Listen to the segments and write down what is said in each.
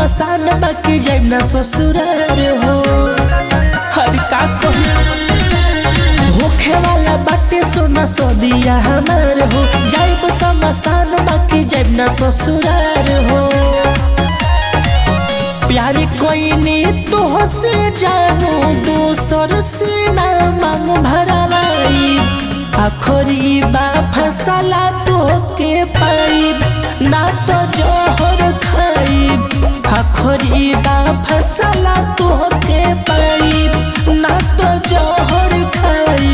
समसान बाकी जाइब ना ससुरार हो हर का कहूं होखे वाला बाटे सोना सदिया हमार हो जाइब समसान बाकी जाइब ना ससुरार हो प्यार कोई ने तो से जानू दोसर से ना मांग भरवाई आखरी बा फसला तो के पाई ना तो जोहर खाई आखरी बा फसला तो के पाई ना तो जोहर खाई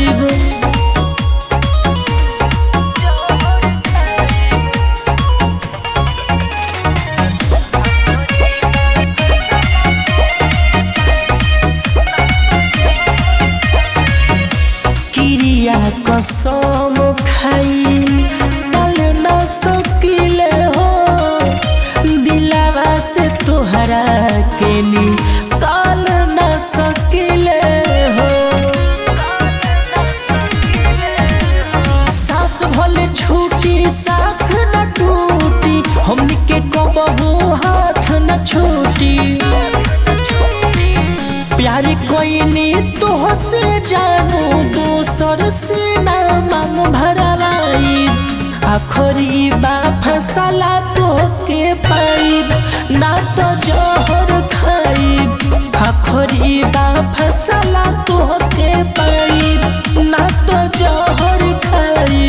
क्रिया कसम खाई डाल न सकिले हो दिलावा से तोहरा के नी काल न सकिले हो सास भले छूटी साथ न टूटी हमनी के कबहू हाथ न छूटी प्यार कोई ने तो से जानू दोसर से ना मांग भरवाई आखरी बा फसला तो के पाई ना तो जोहर खाई आखरी बा फसला तो के पाई ना तो जोहर खाई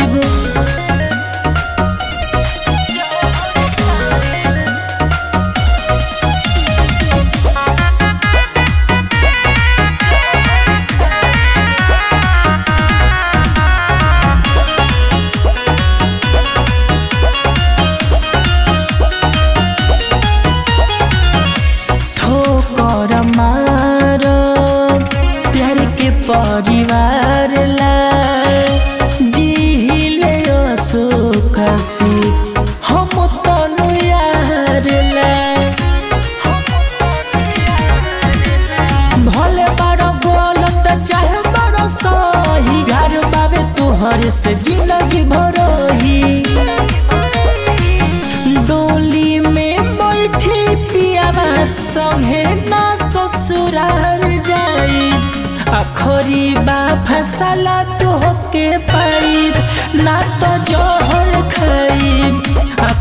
ठोकर मार प्यार के परिवार ला जिहिले सुखसी हम तनु यार ला भले बड़ गलत चाहे बड़ सही घर बाबे तुहर से जिंदगी भरही डोली में बैठी पियावा संगे ना ससुराल जाई आखरी बा फसला तो के पाई ना तो जोहर खाई